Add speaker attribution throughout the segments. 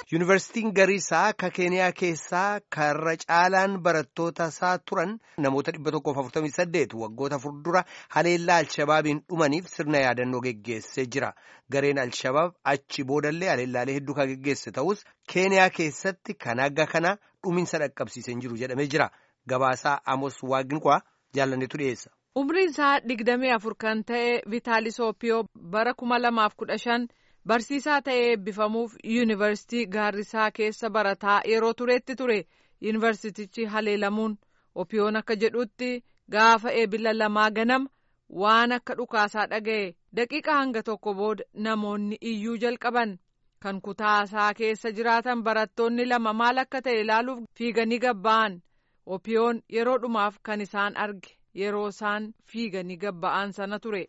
Speaker 1: Yuunivarsiitiin Gariisaa ka Keeniyaa keessaa karra caalaan barattoota isaa turan namoota 148 waggoota fuuldura haleellaa Alshabaabiin dhumaniif sirna yaadannoo geggeessee jira. Gareen Alshabaab achi boodallee haleellaalee hedduu kan geggeesse ta'us Keeniyaa keessatti kan akka kana dhuminsa dhaqqabsiisee jiru jedhamee jira. Gabaasaa Amos Waaqinqaa jaalanneetu dhiyeessa.
Speaker 2: Umriin isaa digdamii afur kan ta'e Vitaalis Oopiyoo bara kuma lamaaf kudha shan barsiisaa ta'ee eebbifamuuf yuunivarsiitii Gaarrisaa keessa barataa yeroo turetti ture yuunivarsiitichi haleelamuun Oopiyoon akka jedhutti gaafa eebila lamaa ganama waan akka dhukaasaa dhaga'e daqiiqa hanga tokko booda namoonni iyyuu jalqaban kan kutaasaa keessa jiraatan barattoonni lama maal akka ta'e ilaaluuf fiiganii gabba'an Oopiyoon yeroo dhumaaf kan isaan arge. yeroo isaan fiiganii gabba'an sana ture.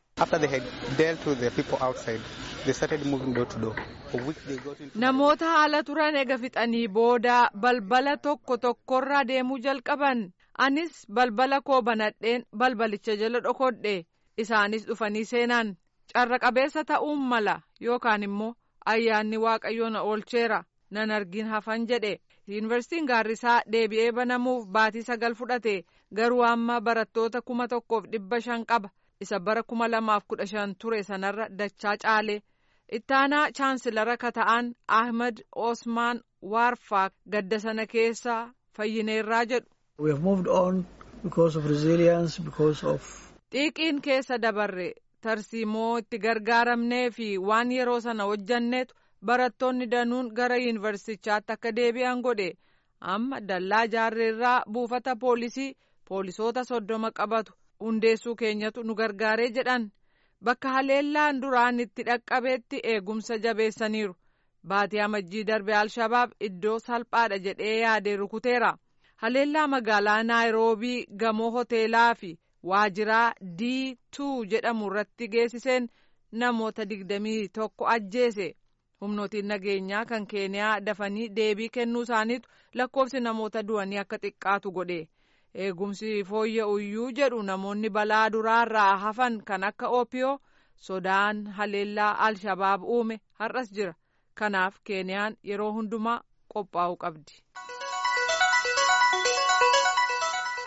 Speaker 2: Namoota haala turan ega fixanii booda balbala tokko tokkorra deemuu jalqaban anis balbala koo banadheen balbalicha jala dhokodhe isaanis dhufanii seenan carra qabeessa ta'uun mala yookaan immoo ayyaanni waaqayyoo na oolcheera nan argin hafan jedhe. yuunivarsiitiin gaarrisaa deebi'ee banamuuf baatii sagal fudhate garuu amma barattoota kuma tokkoof dhibba shan qaba isa bara kuma lamaaf kudha shan ture sanarra dachaa caale ittaanaa chaansilara ka ta'an ahmed osmaan waarfaa gadda sana keessa fayyineerraa jedhu. xiiqiin keessa dabarre tarsiimoo itti gargaaramnee fi waan yeroo sana hojjanneetu. barattoonni danuun gara yuunivarsiitichaatti akka deebi'an godhe amma dallaa jaarreerraa buufata poolisii poolisoota soddoma qabatu hundeessuu keenyatu nu gargaaree jedhan bakka haleellaan duraan itti dhaqqabeetti eegumsa jabeessaniiru baatii amajjii darbe alshabaab iddoo salphaadha jedhee yaadee rukuteera haleellaa magaalaa naayiroobii gamoo hoteelaa fi waajiraa d jedhamu irratti geessiseen namoota digdamii tokko ajjeese. humnootiin nageenyaa kan keeniyaa dafanii deebii kennuu isaaniitu lakkoofsi namoota du'anii akka xiqqaatu godhe eegumsi fooyya'uyyuu jedhu namoonni balaa duraarraa hafan kan akka oopiyoo sodaan haleellaa alshabaab uume har'as jira kanaaf keeniyaan yeroo hundumaa qophaa'uu qabdi.